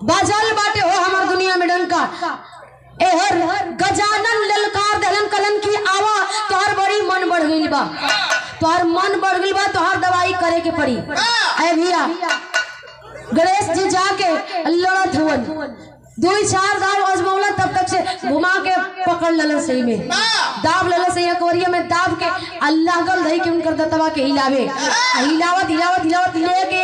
बाजल बाटे हो हमार दुनिया में डंका एहर गजानन ललकार दहलन कलन की आवा तोहर बड़ी मन बढ़ गइल बा तोहर मन बढ़ गइल बा तोहर दवाई करे के पड़ी ऐ भैया गणेश जी जाके लड़त हुवन दो चार दाव अजमौला तब तक से घुमा के पकड़ ललन सही में दाब ललन सही अकवरिया में दाब के अल्लाह गल धई के उनकर दतवा के हिलावे आ हिलावत हिलावत हिलावत ले के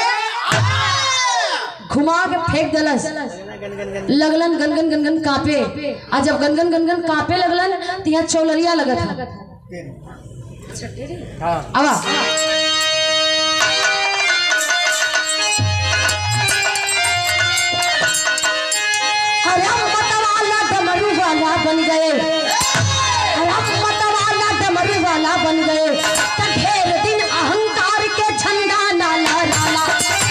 घुमा के फेंक दलस लगलन गनगन गनगन कापे आ जब गनगन गनगन कापे लगलन तो यहाँ चौलरिया लगत है आवा अरे मतवाला डमरू वाला बन गए अरे मतवाला डमरू वाला बन गए त ढेर दिन अहंकार के झंडा ना लहराला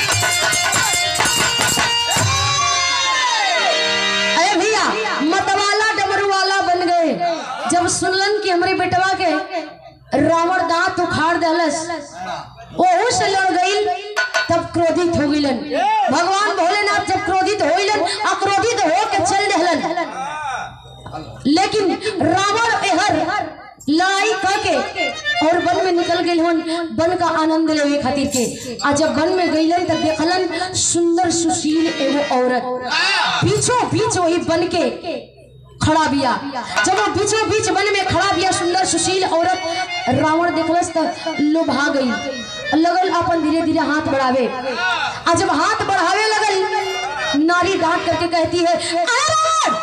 अरे भैया मतवाला डमरू वाला बन गए जब सुनलन कि हमरे बेटवा के रावण दांत उखाड़ दहलस ओहू से लड़ गई तब क्रोधित हो गइलन भगवान भोलेनाथ जब क्रोधित होइलन अक्रोधित हो के चल दहलन लेकिन रावण एहर लड़ाई करके और वन में निकल गए हन वन का आनंद लेवे खातिर के आ जब वन में गईलन तब देखलन सुंदर सुशील एगो औरत बीचों बीच वही बन के खड़ा बिया जब वो बीचों बीच वन में खड़ा बिया सुंदर सुशील औरत रावण देखलस त लोभा गई लगल अपन धीरे धीरे हाथ बढ़ावे आ जब हाथ बढ़ावे लगल नारी डांट करके कहती है "अरे रावण!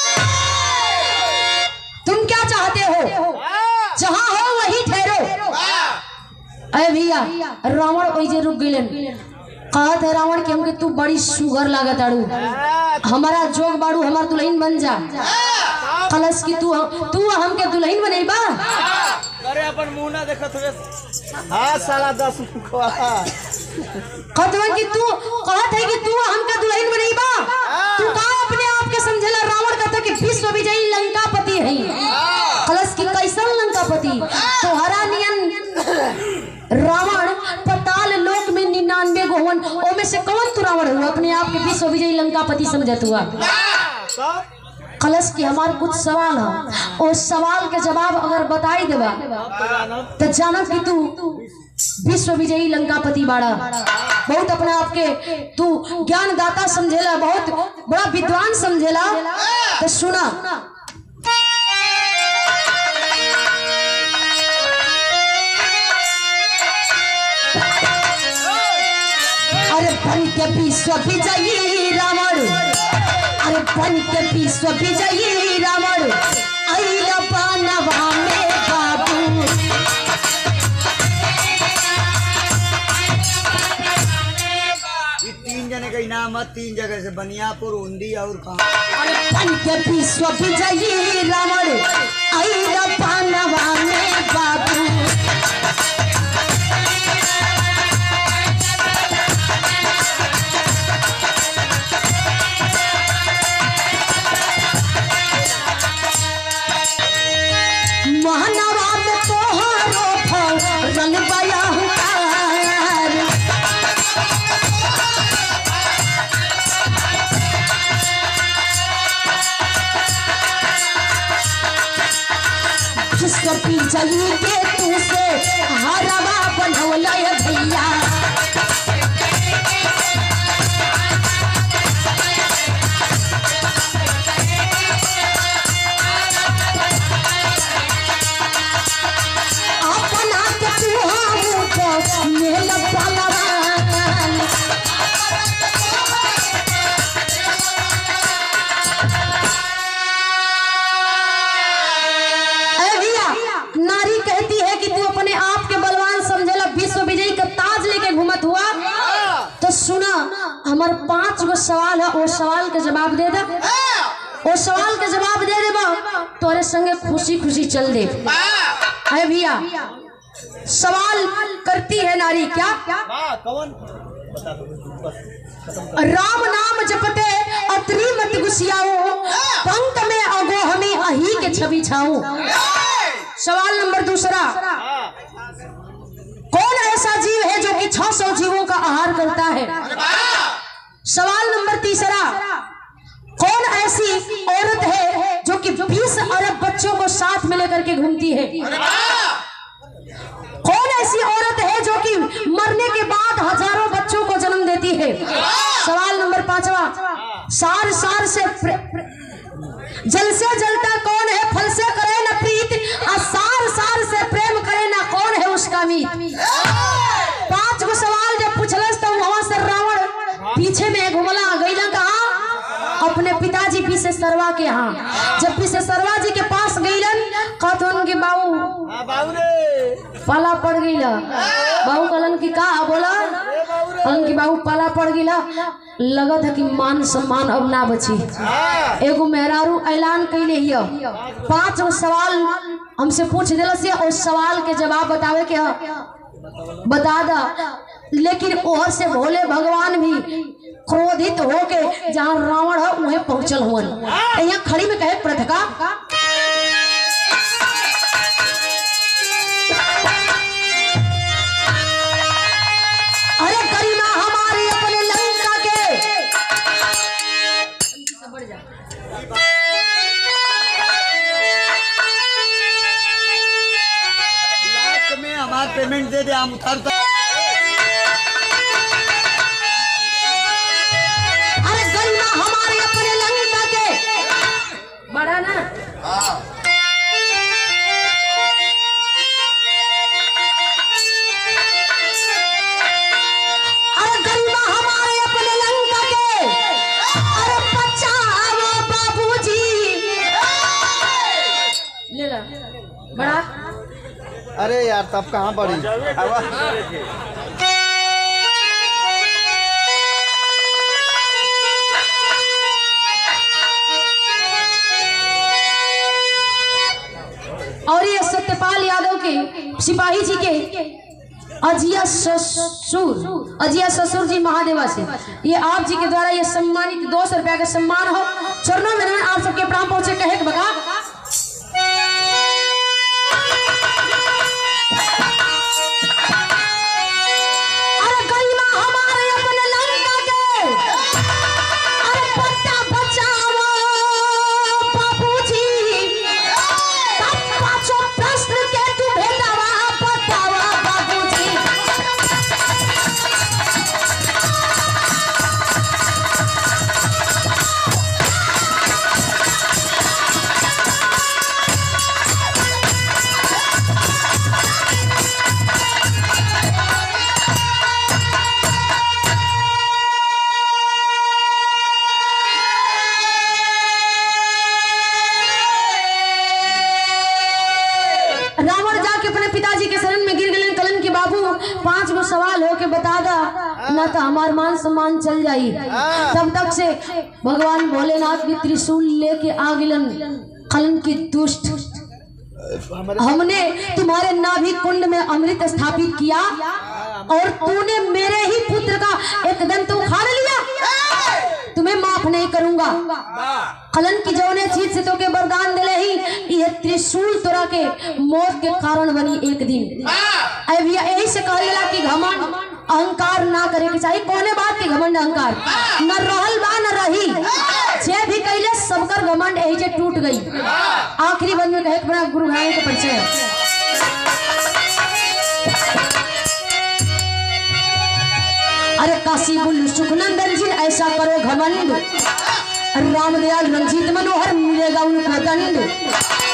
तुम क्या चाहते हो जहाँ हो वहीं ठहरो अरे भैया रावण वही रुक गइलन कहत है रावण कि हमके तू बड़ी सुगर लागत आड़ू हमारा जोग बाड़ू हमार दुल्हन बन जा कलश की तू तू हमके दुल्हन बनेबा अरे अपन मुंह ना देखत हुए हाँ साला दस मुखवा कहतवन कि तू कहत है कि तू हमके दुल्हन बनेबा तू का अपने आप के समझेला रावण कहता कि विश्व विजयी लंकापति है कलश की कैसन लंकापति तोहरा नियन रावण पताल लोक में निन्यानवे गो हवन ओमे से कौन तू रावण हुआ अपने आप के विश्व विजयी लंकापति समझत हुआ सब कलश की हमार कुछ सवाल है उस सवाल के जवाब अगर बताई देबा तो जानो तो जानब कि तू विश्व विजयी लंकापति बाड़ा बहुत अपने आप के तू ज्ञान दाता समझेला बहुत बड़ा विद्वान समझेला तो सुना अरे बन के विश्व विजयी रावण अरे बन के विश्व विजयी रावण अइला बानवा में बाबू ये तीन जने का इनाम है तीन जगह से बनियापुर उंदी और कहा अरे बन के विश्व विजयी रावण अइला बानवा में बाबू महानवा में तोहरो फल बया हुकार जिसको पिंचली के तू से हरवा बनौल भैया अपना के तू हमको मेल पलवान ए भैया नारी कहती है कि तू अपने आप के बलवान समझेला विश्व विजयी का ताज लेके घूमत हुआ तो सुना हमार पांच गो सवाल है वो सवाल के जवाब दे दे वो सवाल के जवाब दे देबा तोरे संगे खुशी खुशी चल दे है भैया सवाल करती है नारी क्या हाँ कौन बता दो बस खत्म राम नाम जपते अतरी मत गुसियाओ पंख में अगो हमें अही के छवि छाओ सवाल नंबर दूसरा हाँ कौन ऐसा जीव है जो कि 600 जीवों का आहार करता है सवाल नंबर तीसरा साथ में लेकर के घूमती है कौन ऐसी औरत है जो कि मरने के बाद हजारों बच्चों को जन्म देती है सवाल नंबर पांचवा सार सार से प्रे, प्रे, जल से जलता कौन है फल से करे न प्रीत और सार सार से प्रेम करे ना कौन है उसका मीत पांच गो सवाल जब पूछलस तो वहां से रावण पीछे में घुमला गईला कहा अपने पिताजी पीछे सरवा के यहाँ जब पीछे सरवा जी के पास गईलन कहत उनके बाबू हाँ बाबू रे पाला पड़ गईला बाबू कहलन की का बोला कहलन की बाबू पाला पड़ गईला लगत है कि मान सम्मान अब ना बची हाँ एगो मेहरारू ऐलान कैले हिय पांच गो सवाल हमसे पूछ दिल से उस सवाल के जवाब बतावे के ह बता दा लेकिन ओहर से भोले भगवान भी क्रोधित होके जहाँ रावण है वहीं पहुंचल हुअन यहाँ खड़ी में कहे प्रथका अरे गरिमा हमारे अपने लंका के लाख में हमारा पेमेंट दे दे हम उतारता अरे गरिमा हमारे अपने लंका के बड़ा ना अरे गरिमा हमारे अपने लंका के अरे बचाओ बाबूजी ले ला बड़ा अरे यार तब कहाँ पड़ी और ये सत्यपाल यादव के सिपाही जी के अजिया ससुर अजिया ससुर जी महादेवा से ये आप जी के द्वारा ये सम्मानित दो सौ रुपया का सम्मान हो चरणों में नमन, आप सबके प्राण पहुंचे कहे के बका अरे गरिमा हमारे अपने लंका के अरे पट्टा बचाओ बाबूजी तब पाछो प्रश्न के तू भेदावा बतावा बाबूजी रावण जाके अपने पिताजी के शरण में गिर गए कलन के बाबू पांच गो सवाल हो के बता दा न तो हमार मान सम्मान चल जाई तब तक से भगवान भोलेनाथ भी त्रिशूल लेके आ गिलन कलन की दुष्ट हमने तुम्हारे नाभि कुंड में अमृत स्थापित किया और तूने मेरे ही पुत्र का एक दंत उखाड़ लिया तुम्हें माफ नहीं करूंगा कलन की जौने चीज से तो के वरदान दिले ही ये त्रिशूल तोरा के मौत के कारण बनी एक दिन अरे भैया यही से कहल गेला कि घमंड अहंकार ना करे के चाहिए कोने बात के घमंड अहंकार न रहल बा न रही जे भी कैले सबकर घमंड यही से टूट गई आखिरी बंद में कहे के बड़ा गुरु भाई के परिचय है अरे काशी बुल्लू सुखनंदन जी ऐसा करो घमंड रामदयाल रंजीत मनोहर मिलेगा उनको दंड